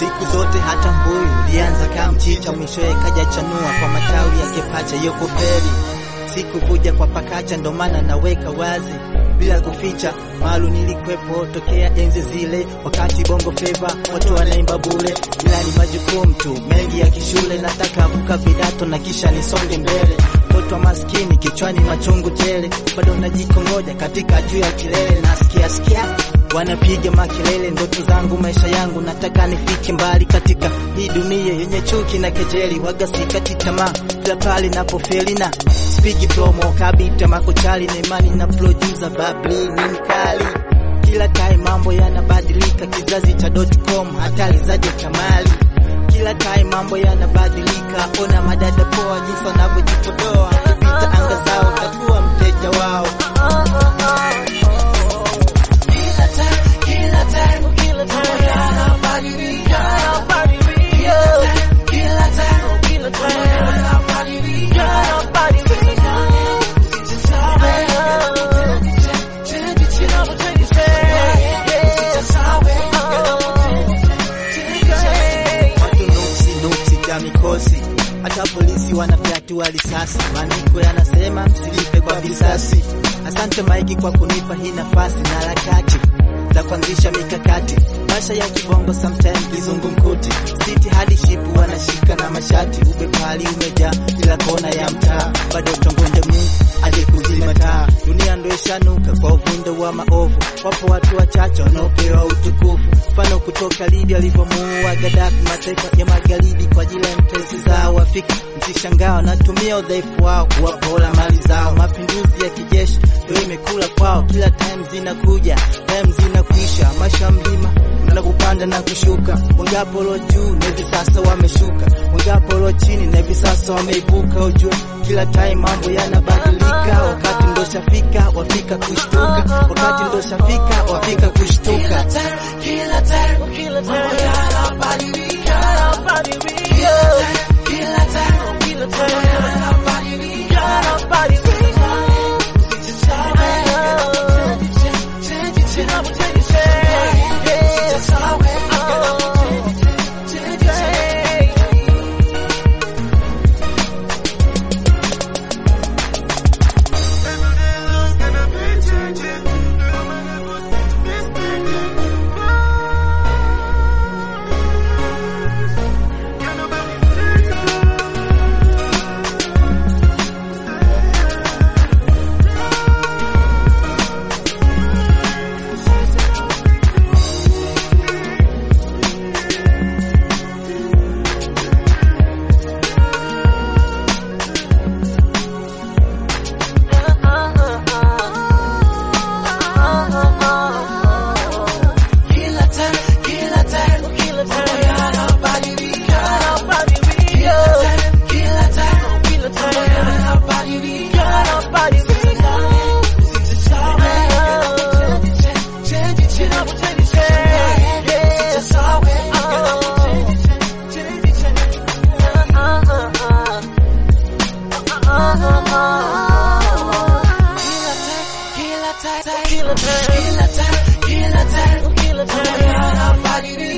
siku zote hata mbuyu ulianza kama mchicha, mwishowe kaja chanua kwa matawi yake pacha. Yoko feri sikuvuja kwa pakacha, ndo maana naweka wazi bila kuficha. Malu nilikwepo tokea enzi zile, wakati bongo flava watu wanaimba bure, ila ni majukumu tu mengi ya kishule. Nataka vuka vidato na kisha nisonge mbele. Mtoto maskini kichwani machungu tele, bado najikongoja katika juu ya kilele. Nasikia sikia wanapiga makelele, ndoto zangu maisha yangu, nataka nifike mbali katika hii dunia yenye chuki na kejeli. Waga sikati tamaa kila pale napofeli na spigi promo kabita makochali na imani na producer babli ni mkali kila time mambo yanabadilika, kizazi cha .com hatari zaje kamali kila time mambo yanabadilika, ona madada poa jinsi wanavyojipodoa kupita anga zao, takuwa mteja wao. Watu nuksi nuksi ja mikosi, hata polisi wanafyatua risasi. Maandiko yanasema msilipe kwa visasi. Asante Maiki kwa kunipa hii nafasi na harakati za kuanzisha mikakati. Maisha ya kibongo sometimes kizungumkuti, siti hadi shipu wanashika na mashati. Ubepari umejaa kila kona ya mtaa, bado tongonde Mungu aje kuzima taa. Dunia ndo ishanuka kwa uvundo wa maovu, wapo watu wachache wanaopewa utukufu mfano kutoka Libya alivyomuua Gaddafi, mataifa ya magharibi kwa ajili ya mpenzi zao Afrika. Msishangaa wanatumia udhaifu wao kuwapola mali zao. Mapinduzi ya kijeshi ndio imekula kwao, kila time zinakuja time zinakuisha. Maisha mlima na kupanda na kushuka, wangapo lo juu na hivi sasa wameshuka, wangapo lo chini na hivi sasa wameibuka. Ujue kila time mambo yanabadilika, wakati ndo shafika wafika kushtuka, wakati ndo shafika wafika kushtuka. Kila time, kila time, kila time, kila time,